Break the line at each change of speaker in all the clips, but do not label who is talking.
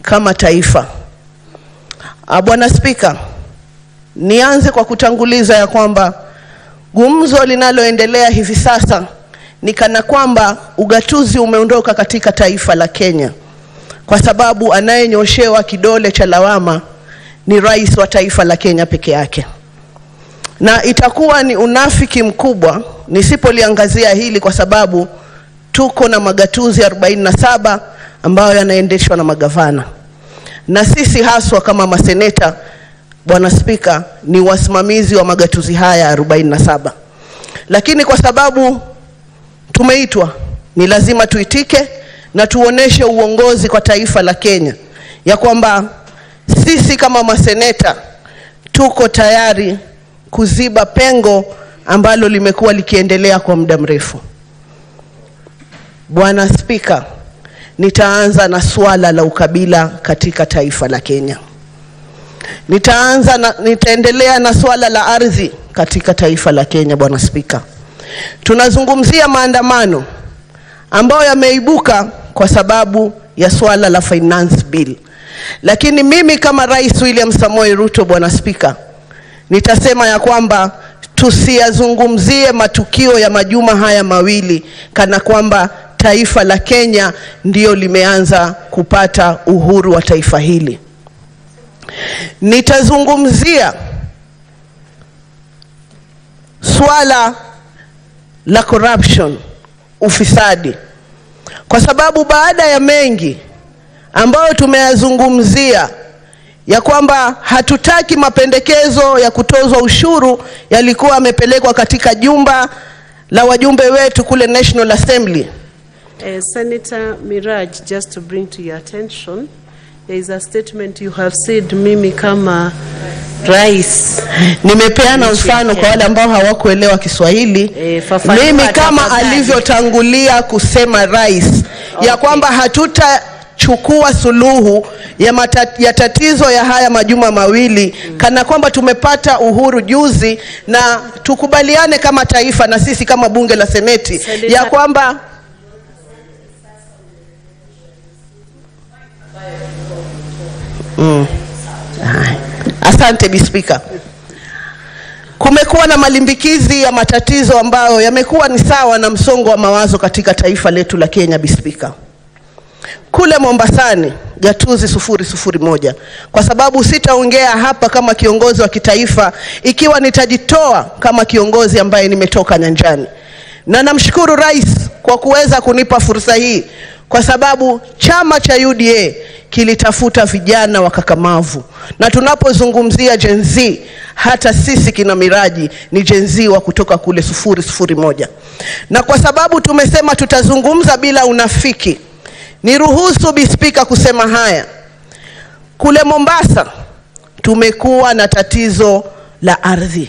kama taifa. Ah, Bwana Spika, nianze kwa kutanguliza ya kwamba gumzo linaloendelea hivi sasa ni kana kwamba ugatuzi umeondoka katika taifa la Kenya, kwa sababu anayenyoshewa kidole cha lawama ni rais wa taifa la Kenya peke yake, na itakuwa ni unafiki mkubwa nisipoliangazia hili, kwa sababu tuko na magatuzi 47 ambayo yanaendeshwa na magavana, na sisi haswa kama maseneta, Bwana Spika, ni wasimamizi wa magatuzi haya 47, lakini kwa sababu tumeitwa ni lazima tuitike na tuoneshe uongozi kwa taifa la Kenya ya kwamba sisi kama maseneta tuko tayari kuziba pengo ambalo limekuwa likiendelea kwa muda mrefu. Bwana Spika, nitaanza na suala la ukabila katika taifa la Kenya. Nitaanza na, nitaendelea na suala la ardhi katika taifa la Kenya. Bwana Spika, tunazungumzia maandamano ambayo yameibuka kwa sababu ya swala la finance bill, lakini mimi kama Rais William Samoei Ruto, Bwana Spika, nitasema ya kwamba tusiyazungumzie matukio ya majuma haya mawili kana kwamba taifa la Kenya ndio limeanza kupata uhuru wa taifa hili. Nitazungumzia swala la corruption, ufisadi, kwa sababu baada ya mengi ambayo tumeyazungumzia ya kwamba hatutaki mapendekezo ya kutozwa ushuru yalikuwa yamepelekwa katika jumba la wajumbe wetu kule National Assembly.
Uh, Senator Miraj, just to bring to your attention, there is a statement you have said, mimi kama rais.
Nimepeana mfano kwa wale ambao hawakuelewa Kiswahili.
Eh, fafanua
Mimi kama
tafadhali.
alivyotangulia kusema rais ya
Okay.
kwamba hatutachukua suluhu ya, mata, ya tatizo ya haya majuma mawili kana kwamba tumepata uhuru juzi, na tukubaliane kama taifa na sisi kama bunge la seneti
Senator-
ya kwamba Mm. Haya. Asante Bi Spika. Kumekuwa na malimbikizi ya matatizo ambayo yamekuwa ni sawa na msongo wa mawazo katika taifa letu la Kenya, Bi Spika. Kule Mombasani gatuzi sufuri sufuri moja, kwa sababu sitaongea hapa kama kiongozi wa kitaifa ikiwa nitajitoa kama kiongozi ambaye nimetoka nyanjani, na namshukuru rais kwa kuweza kunipa fursa hii, kwa sababu chama cha UDA kilitafuta vijana wakakamavu, na tunapozungumzia Gen Z, hata sisi kina Miraji ni Gen Z wa kutoka kule sufuri sufuri moja, na kwa sababu tumesema tutazungumza bila unafiki Niruhusu Bi Spika kusema haya. Kule Mombasa tumekuwa na tatizo la ardhi.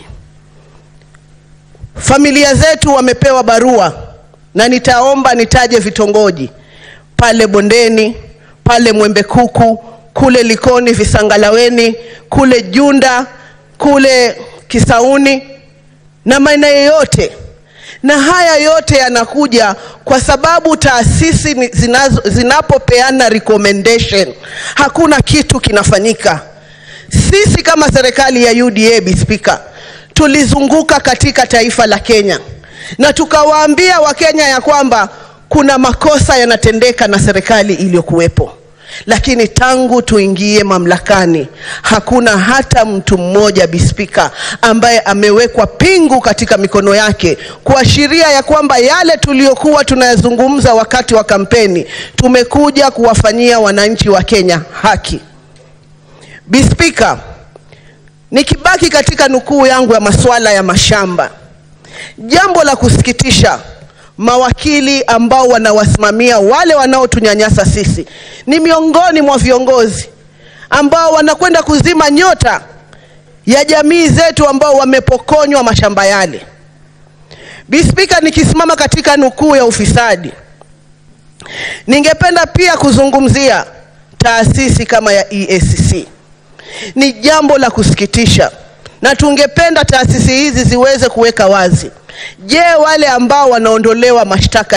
Familia zetu wamepewa barua na nitaomba nitaje vitongoji pale Bondeni, pale Mwembe Kuku, kule Likoni, Visangalaweni, kule Junda, kule Kisauni na maeneo yote na haya yote yanakuja kwa sababu taasisi ni- zinazo- zinapopeana recommendation hakuna kitu kinafanyika. Sisi kama serikali ya UDA, Bi Spika, tulizunguka katika taifa la Kenya na tukawaambia Wakenya ya kwamba kuna makosa yanatendeka na serikali iliyokuwepo lakini tangu tuingie mamlakani hakuna hata mtu mmoja bispika ambaye amewekwa pingu katika mikono yake kuashiria ya kwamba yale tuliyokuwa tunayazungumza wakati wa kampeni tumekuja kuwafanyia wananchi wa Kenya haki. Bispika, nikibaki katika nukuu yangu ya masuala ya mashamba, jambo la kusikitisha mawakili ambao wanawasimamia wale wanaotunyanyasa sisi ni miongoni mwa viongozi ambao wanakwenda kuzima nyota ya jamii zetu ambao wamepokonywa mashamba yale. Bi Spika, nikisimama katika nukuu ya ufisadi, ningependa pia kuzungumzia taasisi kama ya EACC. Ni jambo la kusikitisha na tungependa taasisi hizi ziweze kuweka wazi. Je, wale ambao wanaondolewa mashtaka